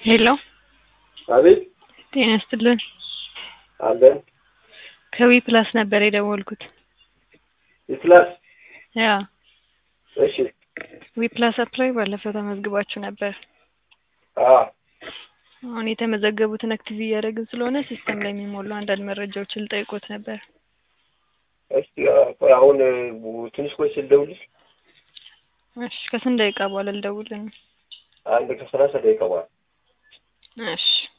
ሄሎ አቤት ጤና ይስጥልን። አለን ከዊ ፕላስ ነበር የደወልኩት። ይስላስ ያ እሺ ዊ ፕላስ አፕላይ ባለፈው ተመዝግባችሁ ነበር። አ አሁን የተመዘገቡትን አክቲቭ እያደረግን ስለሆነ ሲስተም ላይ የሚሞሉ አንዳንድ መረጃዎችን ልጠይቆት ነበር። እስቲ ቆይ አሁን ትንሽ ቆይ ስል ደውልሽ እሺ ከስንት ደቂቃ በኋላ ልደውልን? አንድ ከሰላሳ ደቂቃ በኋላ እሺ